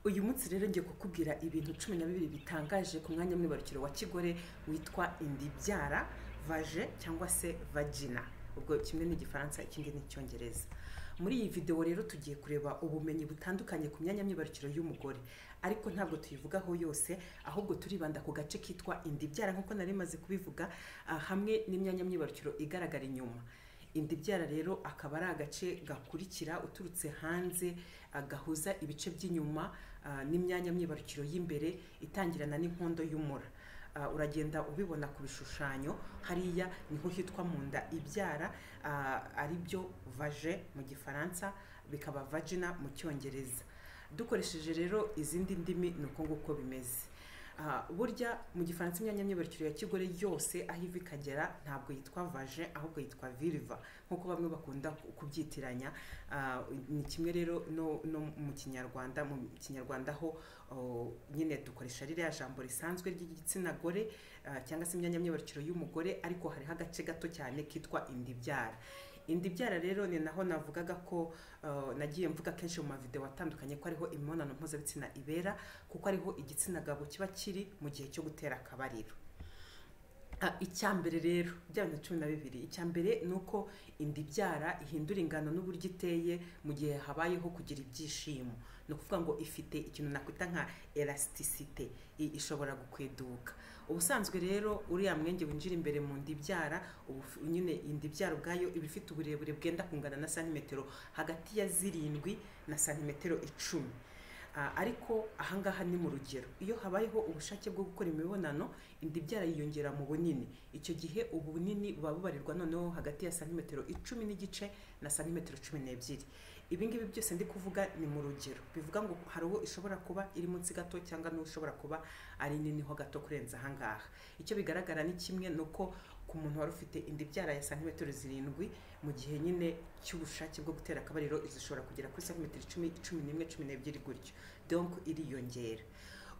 uyu munsi rero ngiye kukubwira ibintu cumi na bibiri bitangaje ku mwanya w'imyibarukiro wa kigore witwa indibyara vaje cyangwa se vagina ubwo kimwe ni igifaransa ikindi ni icyongereza muri iyi videwo rero tugiye kureba ubumenyi butandukanye ku myanya myibarukiro y'umugore ariko ntabwo tuyivugaho yose ahubwo turibanda ku gace kitwa indibyara nk'uko nari maze kubivuga ah, hamwe n'imyanya myibarukiro igaragara inyuma indibyara rero akaba ari agace gakurikira uturutse hanze ah, gahuza ibice by'inyuma ah, n'imyanya myibarukiro y'imbere itangirana n'inkondo y'umura Ah, uragenda ubibona ku bishushanyo hariya niho hitwa mu nda ibyara ah, ari byo vaje mu gifaransa bikaba vagina mu cyongereza dukoresheje rero izindi ndimi ni uko nguko bimeze Ah, burya mu gifaransa imyanya myibarukiro ya kigore yose aho iva ikagera ntabwo yitwa vaje ahubwo yitwa viriva nk'uko bamwe bakunda ku- kubyitiranya Ah, ni kimwe rero no, no mu kinyarwanda mu kinyarwanda ho oh, nyine dukoresha ririya jambo risanzwe ry'igitsina gore ah, cyangwa se imyanya myibarukiro y'umugore ariko hariho agace gato cyane kitwa indibyara indibyara rero ni naho navugaga ko ah, nagiye mvuga kenshi mu mavideo atandukanye ko ariho imibonano mpuzabitsina ibera kuko ariho igitsina gabo kiba kiri mu gihe cyo gutera akabariro Ah, icya mbere rero bya bintu cumi na bibiri icya mbere ni uko inda ibyara ihindura ingano n'uburyo iteye mu gihe habayeho kugira ibyishimo ni ukuvuga ngo ifite ikintu nakwita nka elasticite i- ishobora gukweduka ubusanzwe rero uriya mwenge winjira imbere mu nda ibyara uba uf- nyine inda ibyara ubwayo iba ifite uburebure bwenda kungana na santimetero hagati ya zirindwi na santimetero icumi Ah, ariko ahangaha ni mu rugero iyo habayeho ubushake bwo gukora imibonano inda ibyara yiyongera mu bunini icyo gihe ubu bunini buba bubarirwa noneho hagati ya santimetero icumi n'igice na santimetero cumi n'ebyiri ibi ngibi byose ndi kuvuga ni mu rugero bivuga ngo hari uwo ishobora kuba iri munsi gato cyangwa n'uwo ishobora kuba ari nini ho gato kurenza ahangaha icyo bigaragara ni kimwe ni uko ku muntu wari ufite inda ibyara ya santimetero zirindwi mu gihe nyine cy'ubushake bwo gutera akabariro zishobora kugera kuri santimetero icumi cumi n'imwe cumi n'ebyiri gutyo donc iriyongera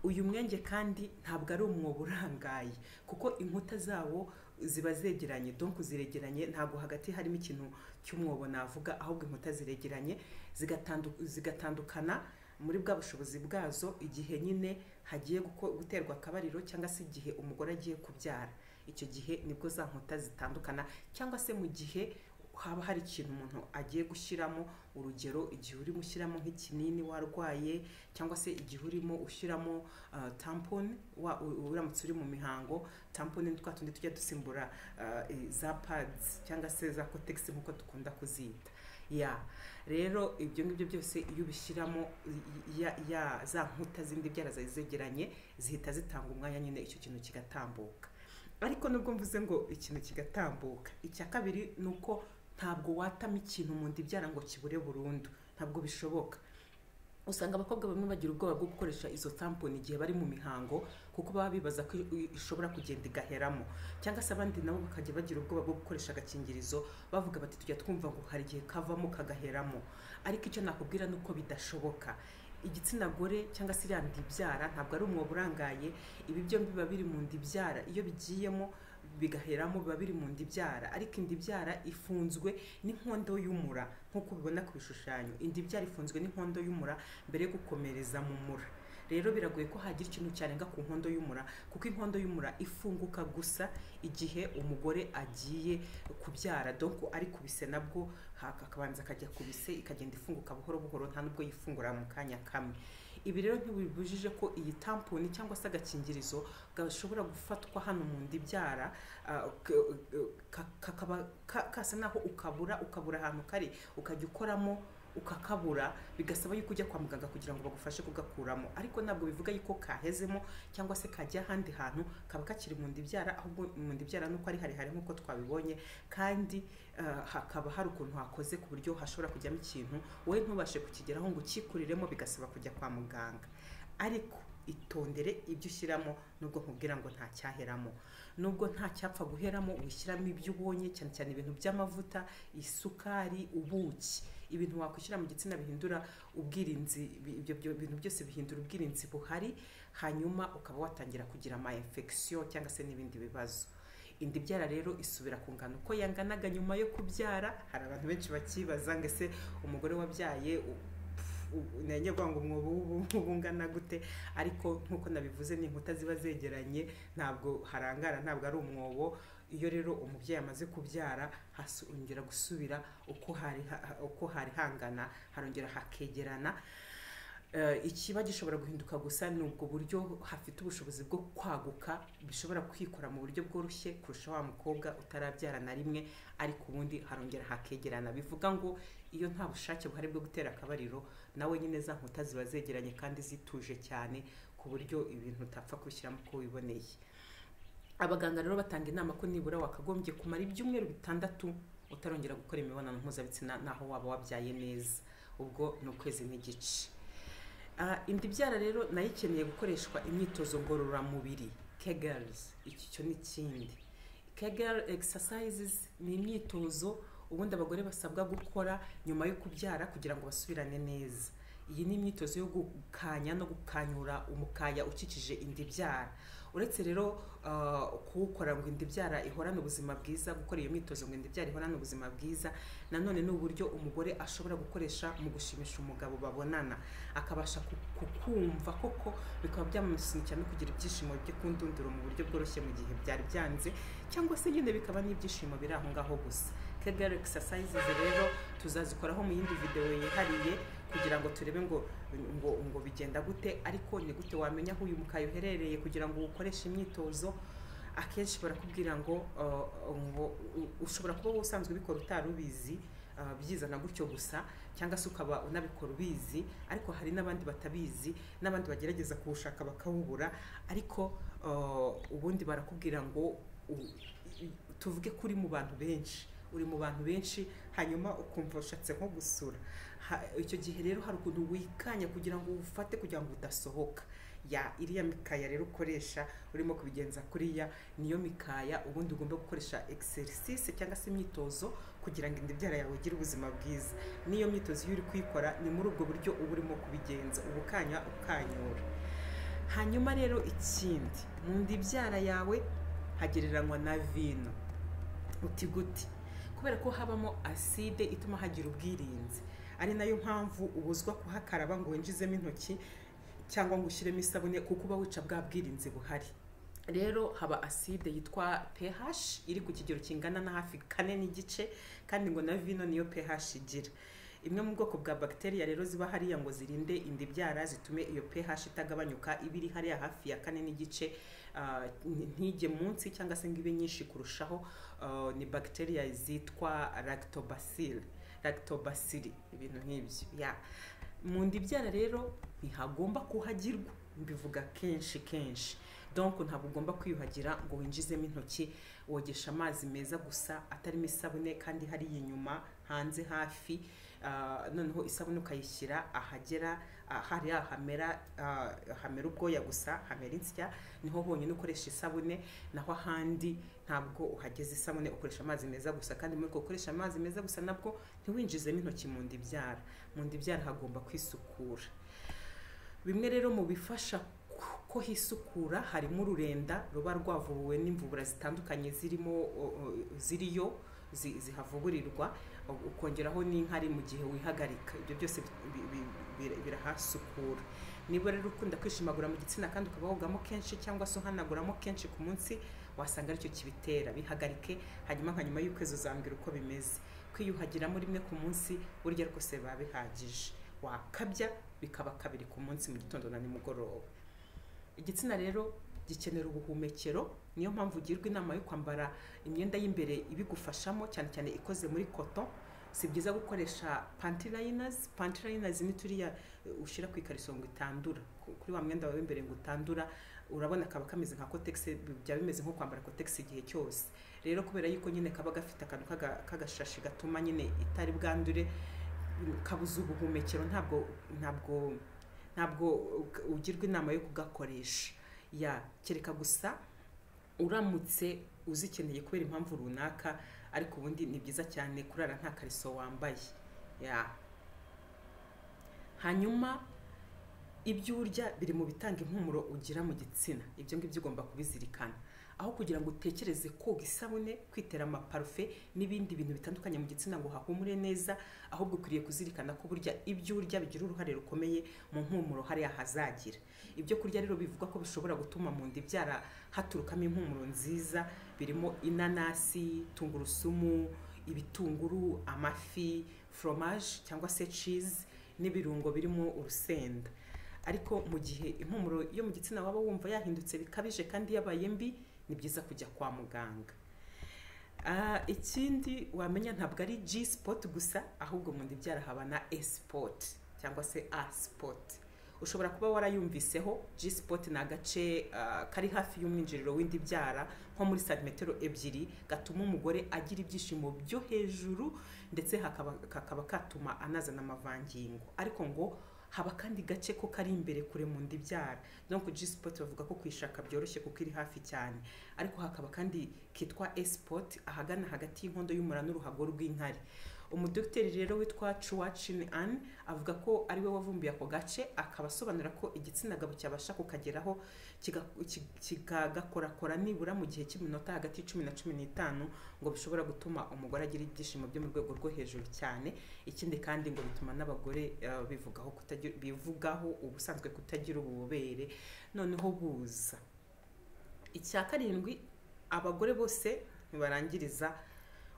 uyu mwenge kandi ntabwo ari umwobo urangaye kuko inkuta zawo ziba zegeranye donc ziregeranye ntabwo hagati harimo ikintu cy'umwobo navuga ahubwo inkuta ziregeranye zigatandu- zigatandukana muri bwa bushobozi bwazo igihe nyine hagiye guko- guterwa akabariro cyangwa se igihe umugore agiye kubyara icyo gihe nibwo za nkuta zitandukana cyangwa se mu gihe haba hari ikintu umuntu agiye gushyiramo urugero igihe urimo ushyiramo nk'ikinini warwaye cyangwa se igihe urimo ushyiramo uh, tampon wa- u- uramutse uri mu mihango tampon ni twa tundi tujya dusimbura uh, i- za pads cyangwa se za cotex nk'uko dukunda kuzita ya rero ibyo ngibyo byose iyo ubishyiramo i- ya, ya za nkuta zindi byara zari zegeranye zihita zitanga umwanya nyine icyo kintu kigatambuka ariko nubwo mvuze ngo ikintu kigatambuka icya kabiri ni uko ntabwo watama ikintu mu nda ibyara ngo kibure burundu ntabwo bishoboka usanga abakobwa bamwe bagira ubwoba bwo gukoresha izo tamponi igihe bari mu mihango kuko baba bibaza ko i- ishobora kugenda igaheramo cyangwa se abandi nabo bakajya bagira ubwoba bwo gukoresha agakingirizo bavuga bati tujya twumva ngo hari igihe kavamo kagaheramo ariko icyo nakubwira ni uko bidashoboka igitsina gore cyangwa se iriya nda ibyara ntabwo ari umwobo urangaye ibi byombi biba biri mu nda ibyara iyo bigiyemo bigaheramo biba biri mu nda ibyara ariko inda ibyara ifunzwe n'inkondo y'umura nk'uko ubibona ku bishushanyo inda ibyara ifunzwe n'inkondo y'umura mbere yo gukomereza mu mura rero biragoye ko hagira ikintu cyarenga ku nkondo y'umura kuko inkondo y'umura ifunguka gusa igihe umugore agiye kubyara donc ari kubise nabwo haka- akabanza akajya ku bise ikagenda ifunguka buhoro buhoro nta nubwo yifungura mu kanya kamwe ibi rero ntibibujije ko iyi tamponi cyangwa se agakingirizo gashobora gufatwa hano mu nda ibyara ah, k- ka- kakaba ka- kasa naho ukabura ukabura ahantu kari ukajya ukoramo ukakabura bigasaba yuko ujya kwa muganga kugira ngo bagufashe kugakuramo ariko ntabwo bivuga yuko kahezemo cyangwa se kajya ahandi hantu kaba kakiri mu nda ibyara ahubwo mu nda ibyara nuko ari harehare nk'uko twabibonye kandi ah, hakaba hari ukuntu hakoze ku buryo hashobora kujyamo ikintu wowe ntubashe kukigeraho ngo ukikuriremo bigasaba kujya kwa muganga ariko itondere ibyo ushyiramo nubwo nkubwira ngo nta cyaheramo nubwo nta cyapfa guheramo wishyiramo ibyo ubonye cyane cyane ibintu by'amavuta isukari ubuki ibintu wakwishyira mu gitsina bihindura ubwirinzi bi- ibyo byo- bintu byose bihindura ubwirinzi buhari hanyuma ukaba watangira kugira ama infection cyangwa se n'ibindi bibazo inda ibyara rero isubira ku ngano uko yanganaga nyuma yo kubyara hari abantu benshi bakibaza ngo ese umugore wabyaye u- pfu, nange avuga ngo umwobo w'ubu ungana gute ariko nk'uko nabivuze ni inkuta ziba zegeranye ntabwo harangara ntabwo ari umwobo iyo rero umubyeyi amaze kubyara hongera gusubira uko hari uko hari hangana harongera hakegerana ikiba gishobora guhinduka gusa ni ubwo buryo hafite ubushobozi bwo kwaguka bishobora kwikora mu buryo bworoshye kurusha wa mukobwa utarabyara na rimwe ariko ubundi harongera hakegerana bivuga ngo iyo nta bushake buhari bwo gutera akabariro nawe nyine za nkuta ziba zegeranye kandi zituje cyane ku buryo ibintu utapfa kubishyiramo uko wiboneye abaganga rero batanga inama ko nibura wakagombye kumara ibyumweru bitandatu utarongera gukora imibonano mpuzabitsina naho waba wabyaye neza ubwo ni ukwezi n'igice indi byara rero nayo ikeneye gukoreshwa imyitozo ngororamubiri kegarizi iki cyo ni ikindi kegari egisasayizizi ni imyitozo ubundi abagore basabwa gukora nyuma yo kubyara kugira ngo basubirane neza iyi ni imyitozo yo gukanya no gukanyura umukaya ukikije indi byara uretse rero kuwukora ngo byara ihorane ubuzima bwiza gukora iyo myitozo ngo byara ihorane ubuzima bwiza nanone ni uburyo umugore ashobora gukoresha mu gushimisha umugabo babonana akabasha kukumva koko bikaba byamusunika no kugira ibyishimo byo kundunduro mu buryo bworoshye mu gihe byari byanze cyangwa se nyine bikaba n'ibyishimo biri aho ngaho gusa kegari egisasayizizi rero tuzazikoraho mu yindi videwo yihariye kugira ngo turebe ngo ngo ngo bigenda gute ariko ni gute wamenya aho uyu mukaya uherereye kugira ngo ukoreshe imyitozo akenshi barakubwira ngo ngo ushobora kuba usanzwe ubikora utari ubizi byizana gutyo gusa cyangwa se ukaba unabikora ubizi ariko hari n'abandi batabizi n'abandi bagerageza kuwushaka bakawubura ariko ubundi barakubwira ngo tuvuge ko uri mu bantu benshi uri mu bantu benshi hanyuma ukumva ushatse nko gusura icyo gihe rero hari ukuntu wikanya kugira ngo ufate kugira ngo udasohoka ya iriya mikaya rero ukoresha urimo kubigenza kuriya niyo mikaya ubundi ugomba gukoresha egiserisise cyangwa se imyitozo kugira ngo indibyara yawe igire ubuzima bwiza n'iyo myitozo iyo uri kuyikora ni muri ubwo buryo uba urimo kubigenza uba ukanya ukanyura hanyuma rero ikindi mu ndibyara yawe hagereranywa na vino uti guti kubera ko habamo aside ituma hagira ubwirinzi ari nayo mpamvu ubuzwa kuhakaraba ngo winjizemo intoki cyangwa ngo ushyiremo isabune kuko uba wica bwa bwirinzi buhari rero haba aside yitwa pH iri ku kigero kingana na hafi kane n'igice kandi ngo na vino niyo pH igira imwe mu bwoko bwa bagiteri rero ziba hariya ngo zirinde indibyara zitume iyo pH itagabanyuka iba iri hariya hafi ya kane n'igice ntige munsi cyangwa se ngo ibe nyinshi kurushaho ni bagiteri zitwa lactobacilli lactobacilli ibintu nk'ibyo ya mu ndibyara rero ntihagomba kuhagirwa mbivuga kenshi kenshi donko ntabwo ugomba kwiyuhagira ngo winjizemo intoki wogesha amazi meza gusa atarimo isabune kandi hariya inyuma hanze hafi noneho isabune ukayishyira ahagera hariya hamera hamera ubwoya gusa hamera insya niho honyine ukoresha isabune naho ahandi ntabwo uhageze isabune ukoresha amazi meza gusa kandi muri uko ukoresha amazi meza gusa nabwo ntiwinjizemo intoki mu ndibyara mu ndibyara hagomba kwisukura bimwe rero mu bifasha ko hisukura harimo ururenda ruba rwavubuwe n'imvubura zitandukanye zirimo ziriyo zihavuburirwa ukongeraho n'inkari mu gihe wihagarika ibyo byose birahasukura niba rero ukunda kwishimagura mu gitsina kandi ukaba wogamo kenshi cyangwa se uhanaguramo kenshi ku munsi wasanga aricyo kibitera bihagarike hanyuma nka nyuma y'ukwezi uzambwira uko bimeze kwiyuhagiramo rimwe ku munsi burya rwose biba bihagije wakabya bikaba kabiri ku munsi mu gitondo na nimugoroba igitsina rero gikenera ubuhumekero niyo mpamvu ugirwa inama yo kwambara imyenda y'imbere ibigufashamo cyane cyane ikoze muri koto si byiza gukoresha pantilayinazi pantilayinazi ni turiya ushyira ku ikariso ngo itandura kuri wa mwenda wawe w'imbere ngo utandura urabona kaba kameze nka kotegisi byaba bimeze nko kwambara kotegisi igihe cyose rero kubera yuko nyine kaba gafite akantu k'agashashi gatuma nyine itari bwandure kabuze ubuhumekero ntabwo ntabwo ntabwo ugirwa inama yo kugakoresha ya kereka gusa uramutse uzikeneye kubera impamvu runaka ariko ubundi ni byiza cyane kurara nta kariso wambaye ya hanyuma ibyo urya biri mu bitanga impumuro ugira mu gitsina ibyo ngibyo ugomba kubizirikana aho kugira ngo utekereze koga isabune kwitera amaparufe n'ibindi bintu bitandukanye mu gitsina ngo hahumure neza ahubwo ukwiriye kuzirikana ko burya ibyo urya bigira uruhare rukomeye mu mpumuro hariya hazagira ibyo kurya rero bivugwa ko bishobora gutuma mu nda ibyara haturukamo impumuro nziza birimo inanasi tungurusumu ibitunguru amafi foromaje cyangwa se cizi n'ibirungo birimo urusenda ariko mu gihe impumuro yo mu gitsina waba wumva yahindutse bikabije kandi yabaye mbi ni byiza kujya kwa muganga Ah, ikindi wamenya ntabwo ari g spot gusa ahubwo mu nda ibyara haba na e spot cyangwa se a spot ushobora kuba warayumviseho g spot ni agace ah, kari hafi y'umwinjiriro w'indi byara nko muri santimetero ebyiri gatuma umugore agira ibyishimo byo hejuru ndetse hakaba, kakaba katuma anazana amavangingo ariko ngo haba kandi gace ko kari imbere kure mu nda ibyara donc G spot bavuga ko kuyishaka byoroshye kuko iri hafi cyane ariko hakaba kandi kitwa S spot ahagana hagati y'inkondo y'umura n'uruhago rw'inkari umudogiteri rero witwa Chuachin An avuga ko ari we wavumbuye ako gace akaba asobanura ko igitsina gabo cyabasha kukageraho kiga- ki- kikagakorakora nibura mu gihe cy'iminota hagati y'icumi na cumi n'itanu ngo bishobora gutuma umugore agira ibyishimo byo mu rwego rwo hejuru cyane ikindi kandi ngo bituma n'abagore eh, bivugaho kutagira bivugaho ubusanzwe kutagira ububobere noneho buza icya karindwi abagore bose ntibarangiriza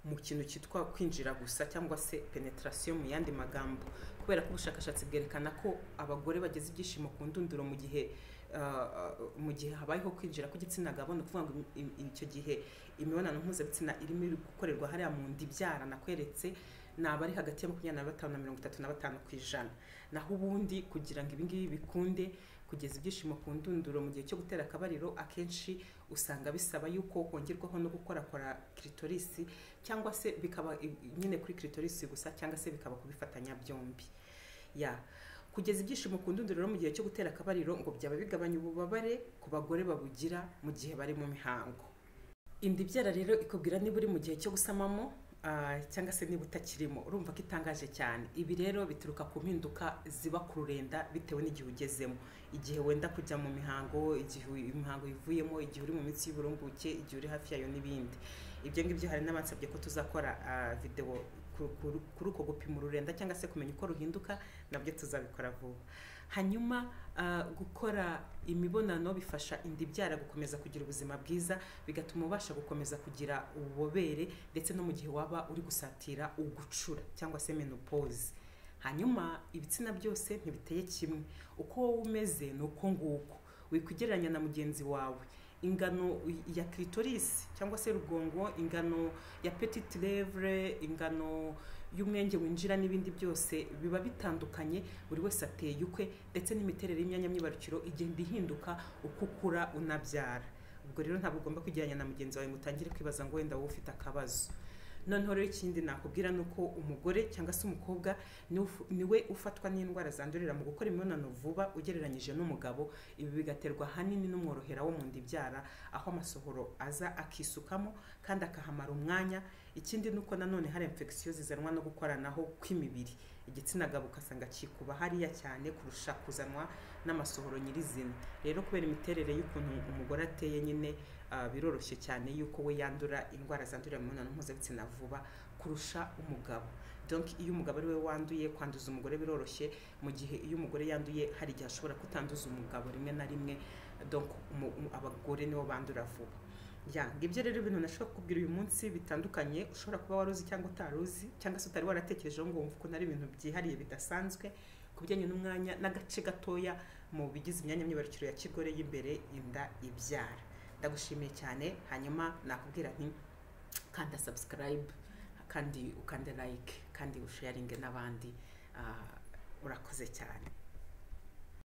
mu kintu cyitwa kwinjira gusa cyangwa se penetrasiyo mu yandi magambo kubera ko ubushakashatsi bwerekana ko abagore bageze ibyishimo ku ndunduro mu gihe ah, mu gihe habayeho kwinjira kw'igitsina gabo ni ukuvuga ngo im- im- icyo gihe imibonano mpuzabitsina irimo iri gukorerwa hariya mu nda ibyara nakweretse naba ari hagati ya makumyabiri na batanu na mirongo itatu na batanu ku ijana naho ubundi kugira ngo ibingibi bikunde kugeza ibyishimo ku ndunduro mu gihe cyo gutera akabariro akenshi usanga bisaba yuko hongerwaho no gukorakora kiritorisi cyangwa se bikaba i- nyine kuri kiritorisi gusa cyangwa se bikaba kubifatanya byombi ya kugeza ibyishimo ku ndunduro mu gihe cyo gutera akabariro ngo byaba bigabanya ububabare ku bagore babugira mu gihe bari mu mihango inda ibyara rero ikubwira niba uri mu gihe cyo gusamamo ah, cyangwa se niba utakirimo urumva ko itangaje cyane ibi rero bituruka ku mpinduka ziba ku rurenda bitewe n'igihe ugezemo igihe wenda kujya mu mihango igihe uyu- imihango ivuyemo igihe uri mu minsi y'uburumbuke igihe uri hafi yayo n'ibindi ibyo ngibyo hari n'abansabye ko tuzakora ah, videwo ku- ku- kuri uko gupima ururenda cyangwa se kumenya uko ruhinduka nabyo tuzabikora vuba hanyuma ah, gukora imibonano bifasha inda ibyara gukomeza kugira ubuzima bwiza bigatuma ubasha gukomeza kugira ububobere ndetse no mu gihe waba uri gusatira ugucura cyangwa se menopause hanyuma ibitsina byose ntibiteye kimwe uko wowe umeze ni uko nguko wikugereranya na mugenzi wawe ingano ya clitoris cyangwa se rugongo ingano ya petite lèvre ingano y'umwenge winjira n'ibindi byose biba bitandukanye buri wese ateye ukwe ndetse n'imiterere y'imyanya myibarukiro igenda ihinduka uko ukura unabyara ubwo rero ntabwo ugomba kwigeranya na mugenzi wawe ngo utangire kwibaza ngo wenda wowe ufite akabazo noneho rero ikindi nakubwira ni uko umugore cyangwa se umukobwa ni uf- ni we ufatwa n'indwara zandurira mu gukora imibonano vuba ugereranyije n'umugabo ibi bigaterwa ahanini n'umworohera wo mu nda ibyara aho amasohoro aza akisukamo kandi akahamara umwanya ikindi ni uko nanone hari infection zizanwa no gukoranaho kw'imibiri igitsina gabo ugasanga kikuba hariya cyane kurusha kuzanwa n'amasohoro nyirizina rero kubera imiterere y'ukuntu umugore ateye nyine ah, biroroshye cyane yuko we yandura indwara zandurira mu mibonano mpuzabitsina vuba kurusha umugabo donc iyo umugabo ari we wanduye kwanduza umugore biroroshye mu gihe iyo umugore yanduye hari igihe ashobora kutanduza umugabo rimwe na rimwe donc umu- umu- abagore nibo bandura vuba ya ngibyo rero ibintu nashobora kukubwira uyu munsi bitandukanye ushobora kuba waruzi cyangwa utaruzi cyangwa se utari waratekerejeho ngo wumve ukuntu ari ibintu byihariye bidasanzwe ku bijyanye n'umwanya n'agace gatoya mu bigize imyanya myibarukiro ya kigore y'imbere inda ibyara ndagushimiye cyane hanyuma nakubwira nti kanda subscribe kandi ukande like kandi usharinge n'abandi Ah, urakoze cyane